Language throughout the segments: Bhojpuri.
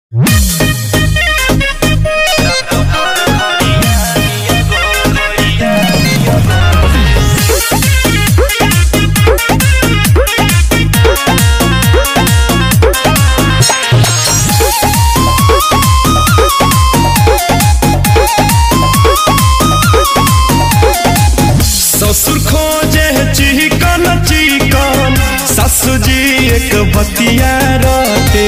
ससुर खोजे चिकन चिकन सासू जी एक बतिया रटे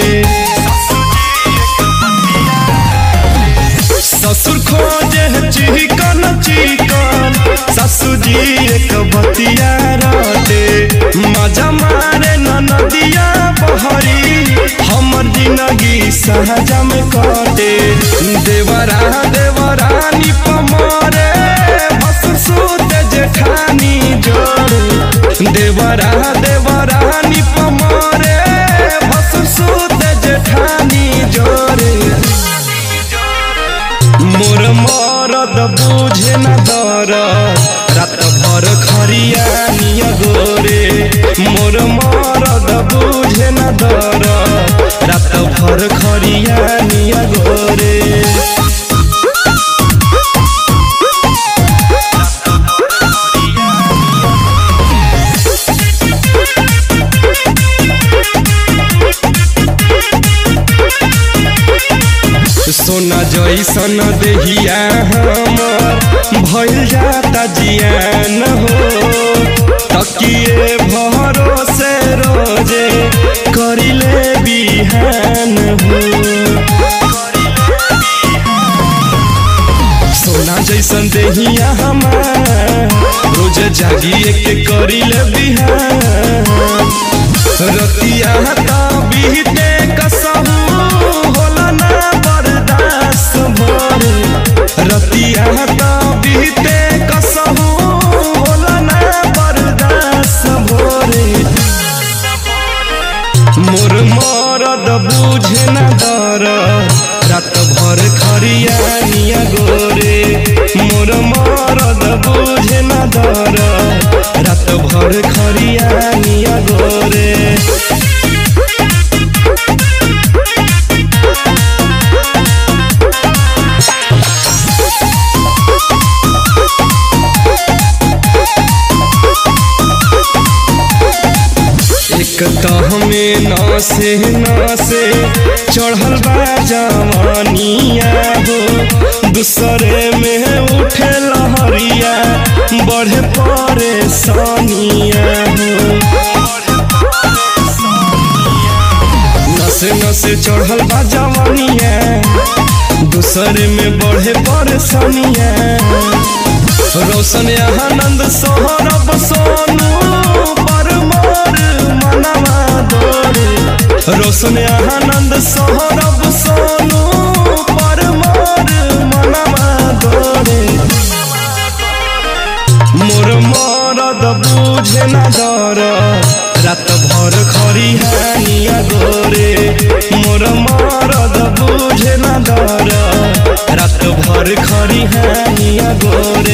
ससुर खोजे चिकन चिकन सासू जी एक बतिया रटे मजा मारे नदिया बहरी हमर जिंदगी सहजा में कटे देवरा देवरानी पमरे भसुर सुत जेठानी जोड़ देवरा देवरानी पमरे भसुर सुत जेठानी जोड़े मोर मरद बुझे न दर रात भर खरिया निया गोरे मोर मरद बुझे न दर रात भर खरिया निया गोरे सोना जैसन देहिया हमर भइल जाता जियान हो तकिए भरोसे रोजे करिले बिहान हो सोना जैसन देहिया हमार रोज जागिए के करिले बिहान रतिया ता बीते कसहू होला ना बर्दाश्त भर रतिया ता बीते कसहू होला ना बर्दाश्त भरे मोर मरद बुझे न दर रात भर खरिया निया गोरे मोर मरद बुझे न दर रात भर खरिया निया गोरे एक तो हमें नसे नसे चढ़ल बा जवानिया हो दूसरे में उठे लहरिया बढ़े परेशानिया हो नसे नसे चढ़ल बा जवानिया दूसरे में बढ़े परेशानिया रोशन आनंद सोहरब सोनू पर मोर मनवा दौड़े रोशन आनंद सोहरब सोनू पर मोर मनवा दौड़े मोर मरद बुझे न दर रात भर खरिहानिया गोरे मोर मरद बुझे न दर रात भर खरिहानिया गोरे